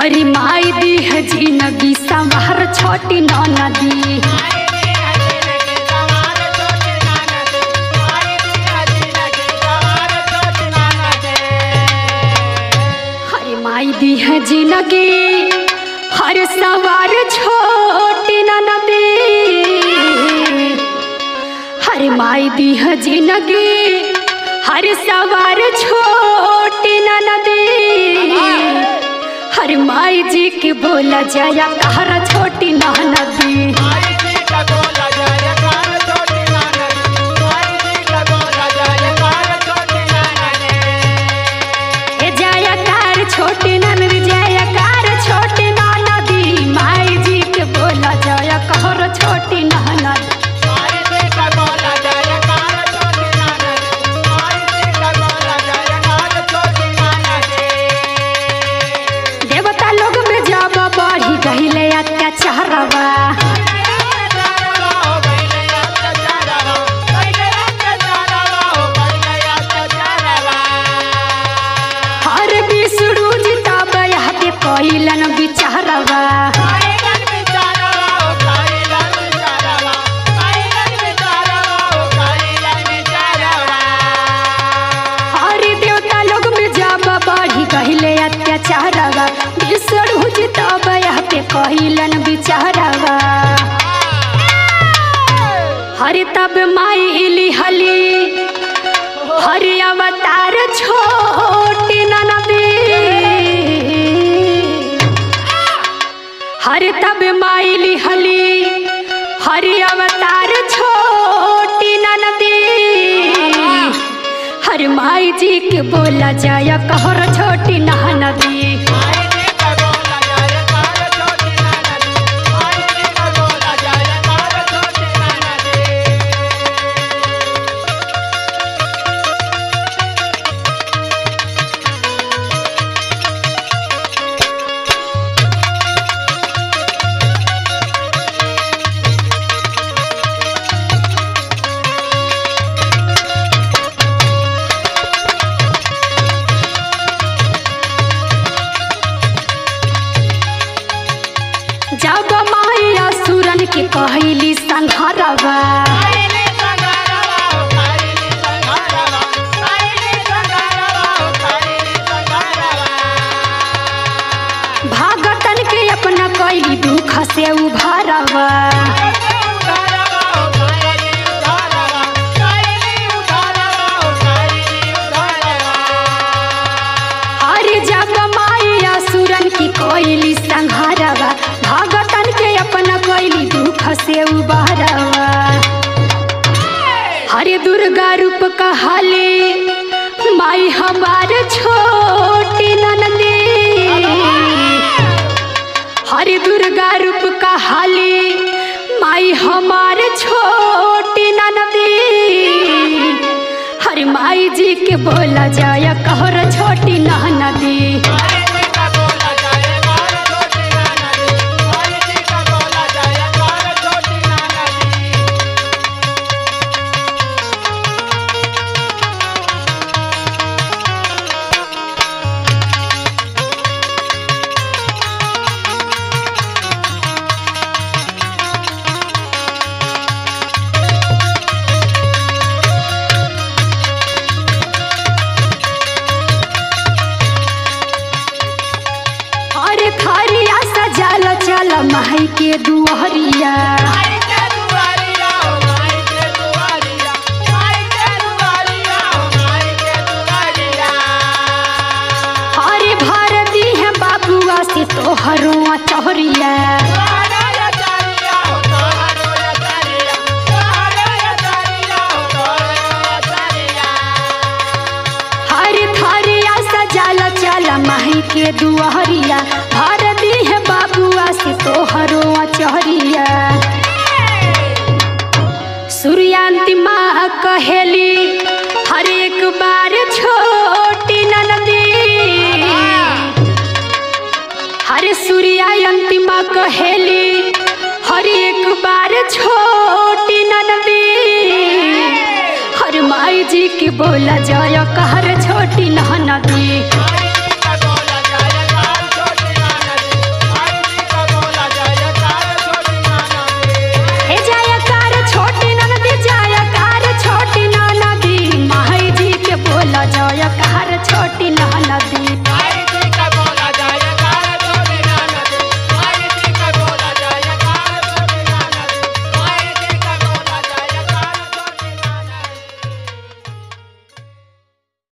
हरी माई दी है जिंदगी संवार छोटी नदी हरी माई दी है जिंदगी हर सवार छोटी नदी हर माई दी है जिंदगी हर सवार छोटी नदी हर माई जी के बोला जाया कहरा छोटी नदी ए जाया कार छोटी नदी जाया कार छोटी नदी माई जी के बोला जाया कहरा छोटी नदी देवता लोग में जब बढ़ी गहिले अत्याचारवा हर विष्णु जी तब यहाँ पे कइलन विचारवा हर देवता लोग में जब बढ़ी गहिले अत्याचारवा विष्णु जी तब यहाँ पे कइलन विचारवा हरि तब माई इली हली हरि अवतार छोटी नदी हरि तब माई इली हली हरि अवतार छोटी नदी हर माई जी के बोला जाया कहर छोटी नदी जब माई असुरन के कहली संघरवा भागतन के अपना कैली दुख से उभारवा हरि जब माई असुरन की कैली संघरवा भागतन के अपना कैली दुख से उभारवा हरे दुर्गा रूप कहले माई हमार छोटी नंदी हरे दुर्गा रूप कहले माई हमार छोटी नंदी हरे माई जी के बोला जाया कहर छोटी नदी अरे थरिया सजाल चल माई के दुहरिया अरे भर दी है बाबुआ से तोहरुआ चौहरिया हरे थरिया सजाल चल माई के दुहरिया भर दी है बाबुआ से तोहरुआ चौहरिया सूर्यांति माँ कहेली हर एक बार छोटी नदी हरे सूर्यायंती माँ कहेली हर एक बार छोटी नदी हर माई जी के बोला जाय कहर छोटी नदी